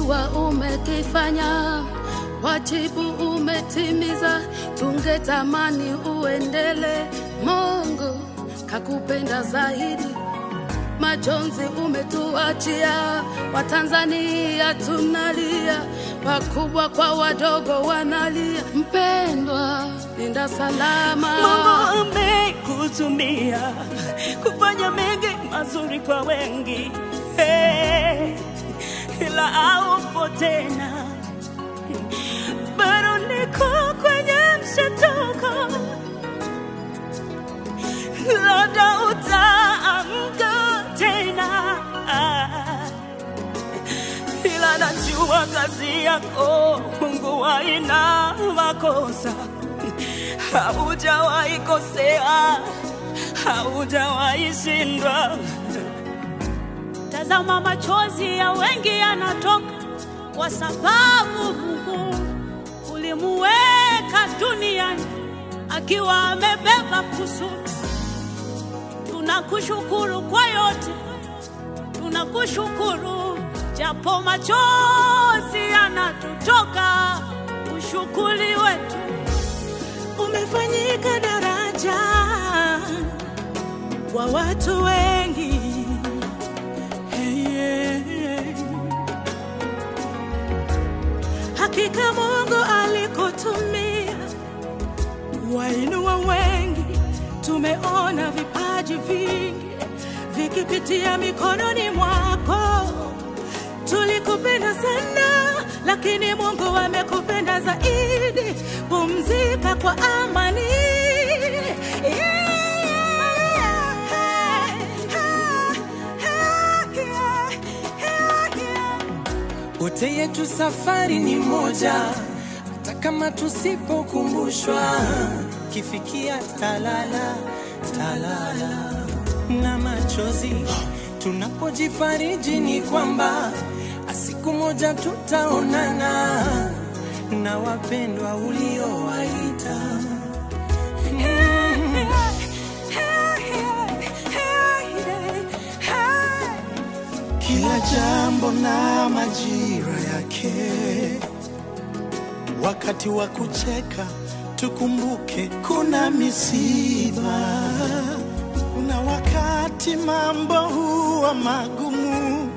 ungejua umekifanya, wajibu umetimiza, tungetamani uendele. Mungu kakupenda zaidi, majonzi umetuachia, Watanzania tunalia, wakubwa kwa wadogo wanalia. Mpendwa, nenda salama. Mungu amekutumia kufanya mengi mazuri kwa wengi, hey, ila haupo tena, bado niko kwenye mshtuko, labda utaamka tena, ila najua kazi yako Mungu haina makosa haujawahi kosea, haujawahi shindwa. Tazama, machozi ya wengi yanatoka kwa sababu Mungu ulimuweka duniani akiwa amebeba kusudi. Tunakushukuru kwa yote, tunakushukuru japo machozi yanatutoka, ushukuri wetu umefanyika daraja kwa watu wengi. Hey, yeah, yeah. Hakika Mungu alikutumia wainua wengi, tumeona vipaji vingi vikipitia mikononi mwako. Tulikupenda sana, lakini Mungu amekupenda zaidi. Pumzika kwa amani. Wote yetu safari ni moja, hata kama tusipokumbushwa, kifikia talala talala na machozi tunapojifariji ni kwamba siku moja tutaonana na wapendwa uliowaita. Kila jambo na majira yake, wakati wa kucheka tukumbuke kuna misiba, kuna wakati mambo huwa magumu,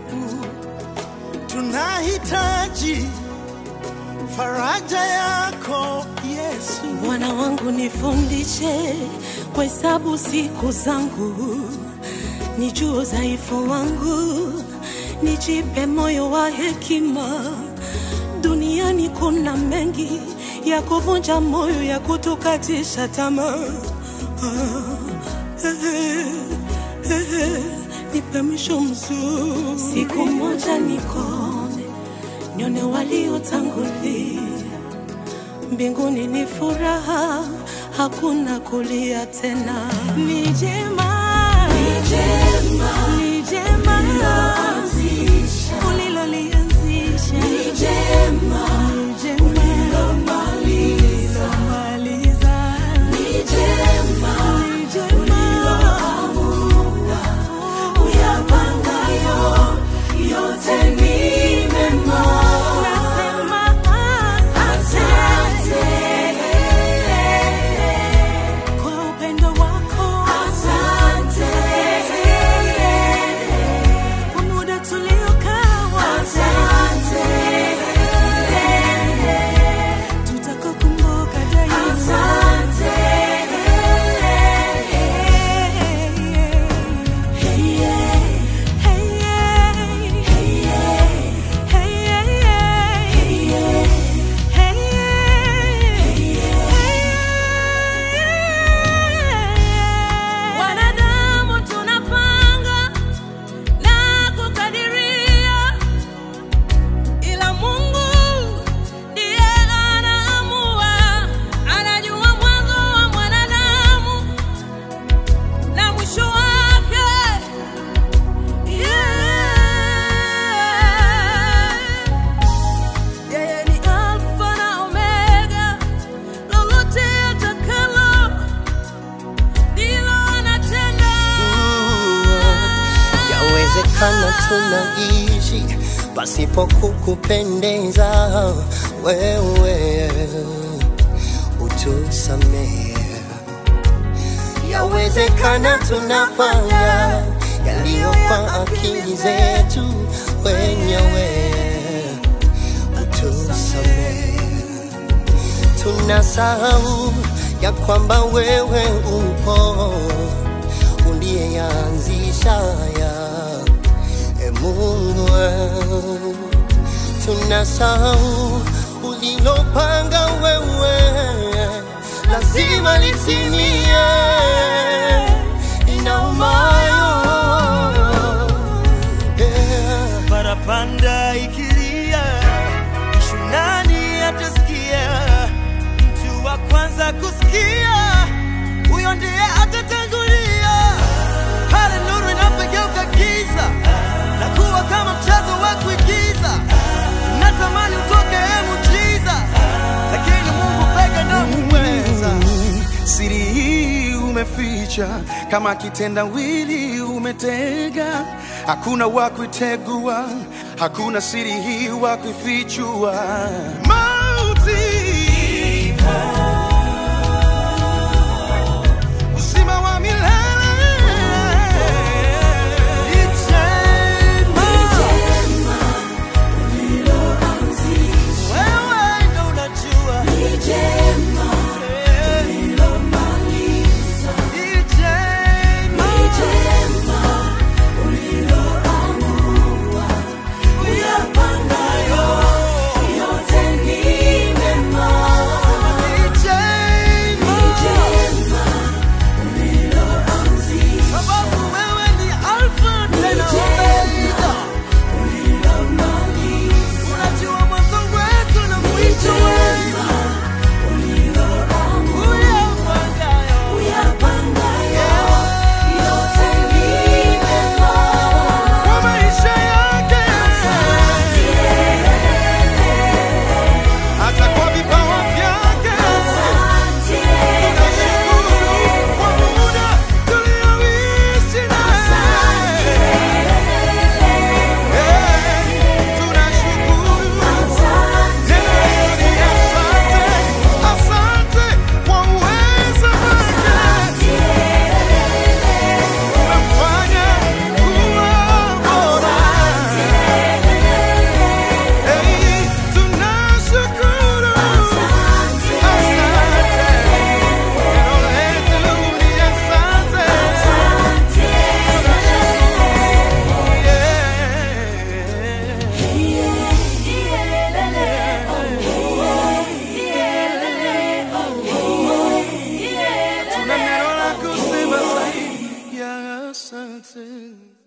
tunahitaji faraja yako Yesu. Bwana wangu nifundishe kuhesabu siku zangu, nijue udhaifu wangu, nijipe moyo wa hekima. Duniani kuna mengi ya kuvunja moyo, ya kutukatisha tamaa. Ah, eh, eh, eh, nipe mwisho mzuri, siku moja nikone, nione waliotangulia mbinguni ni furaha, hakuna kulia tena. Ni jema, ni jema, ni jema ulilolianzisha, ni jema, ni jema ulilomaliza, ni jema, ni jema uyapangayo yote ni mema. Nasema asante kwa upendo wako, asante kwa muda tuliokaa, asante tutakukumbuka daima, asante Wanadamu tunapanga na kukadiria, ila Mungu ndiye anaamua. Anajua mwanzo wa mwanadamu na mwisho wake. Yeah. Yeye ni Alfa na Omega, lolote atakalo ndilo anatenda. Yawezekana tunaishi pasipo kukupendeza wewe utusamehe. Yawezekana tunafanya yaliyo kwa akili zetu wenyewe, utusamehe. Tunasahau ya kwamba wewe upo uliyeanzisha ya e Mungu, tunasahau ulilopanga wewe lazima litimie. Inaumayo yeah. parapanda ikilia, mshunani atasikia, mtu wa kwanza kusikia, huyo ndiye atatangulia. Pale nuru inapogeuka giza na kuwa kama mchezo wa kuigiza, natamani utoke e muujiza, lakini Mungu peke ndo muweza. Siri hii umeficha kama kitendawili umetega, hakuna wa kuitegua, hakuna siri hii wa kuifichua. Mauti uzima wa milele ni jema. Wewe ndo unajua ni jema. Kwa maisha yake hata kwa vipawa vyake tunashukuru kwa muda tulioishi naye. Eh, tunashukuru tena ni asante, asante kwa uwezo wake umemfanya kuwa bora. Hey, tunashukuru asante, neno letu ni asante, yeah. Tuna neno la kusema zaidi ya asante.